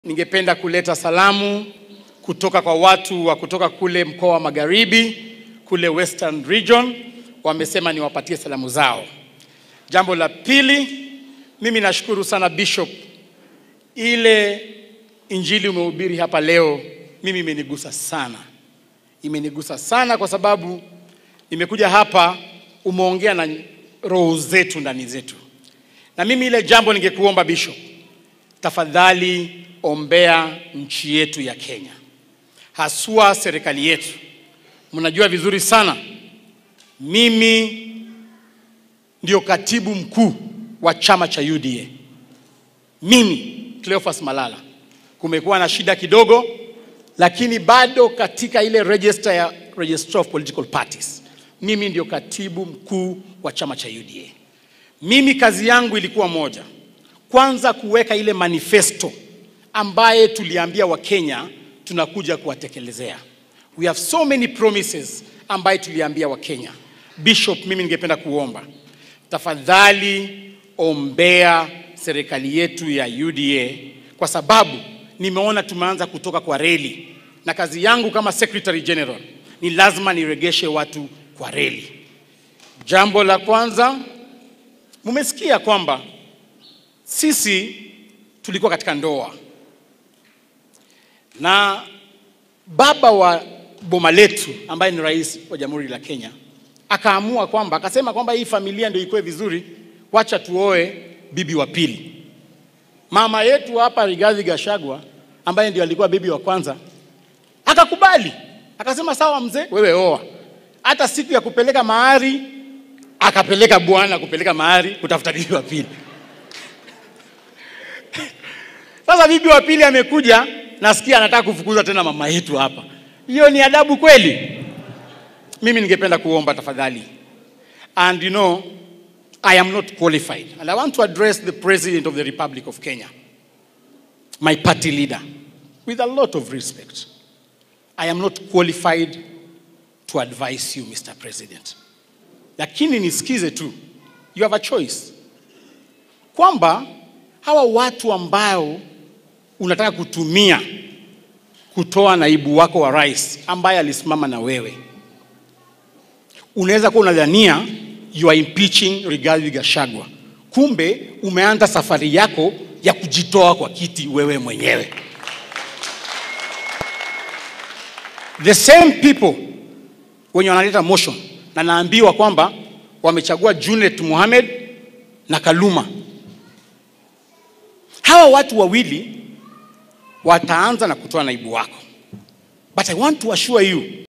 Ningependa kuleta salamu kutoka kwa watu wa kutoka kule mkoa wa Magharibi, kule Western Region, wamesema niwapatie salamu zao. Jambo la pili, mimi nashukuru sana Bishop, ile injili umehubiri hapa leo, mimi imenigusa sana, imenigusa sana kwa sababu nimekuja hapa, umeongea na roho zetu ndani zetu, na mimi ile jambo ningekuomba Bishop, tafadhali ombea nchi yetu ya Kenya, haswa serikali yetu. Mnajua vizuri sana mimi ndio katibu mkuu wa chama cha UDA. Mimi Cleophas Malala, kumekuwa na shida kidogo, lakini bado katika ile register ya Registrar of Political Parties, mimi ndio katibu mkuu wa chama cha UDA. Mimi kazi yangu ilikuwa moja, kwanza kuweka ile manifesto ambaye tuliambia Wakenya tunakuja kuwatekelezea. We have so many promises ambaye tuliambia Wakenya. Bishop, mimi ningependa kuomba tafadhali ombea serikali yetu ya UDA kwa sababu nimeona tumeanza kutoka kwa reli, na kazi yangu kama Secretary General ni lazima niregeshe watu kwa reli. Jambo la kwanza, mumesikia kwamba sisi tulikuwa katika ndoa na baba wa boma letu ambaye ni rais wa Jamhuri la Kenya akaamua kwamba akasema kwamba hii familia ndio ikuwe vizuri, wacha tuoe bibi wa pili. Mama yetu hapa Rigathi Gachagua ambaye ndio alikuwa bibi wa kwanza akakubali, akasema sawa, mzee, wewe oa. Hata siku ya kupeleka mahari akapeleka bwana kupeleka mahari kutafuta bibi wa pili. Sasa bibi wa pili amekuja, nasikia anataka kufukuza tena mama yetu hapa. Hiyo ni adabu kweli? Mimi ningependa kuomba tafadhali, and you know I am not qualified and I want to address the President of the Republic of Kenya, my party leader, with a lot of respect. I am not qualified to advise you Mr. President, lakini nisikize tu, you have a choice kwamba hawa watu ambao unataka kutumia kutoa naibu wako wa rais ambaye alisimama na wewe, unaweza kuwa unadhania you are impeaching Rigathi Gachagua, kumbe umeanza safari yako ya kujitoa kwa kiti wewe mwenyewe. The same people wenye wanaleta motion na naambiwa kwamba wamechagua Junet Mohamed na Kaluma. Hawa watu wawili wataanza na kutoa naibu wako, but I want to assure you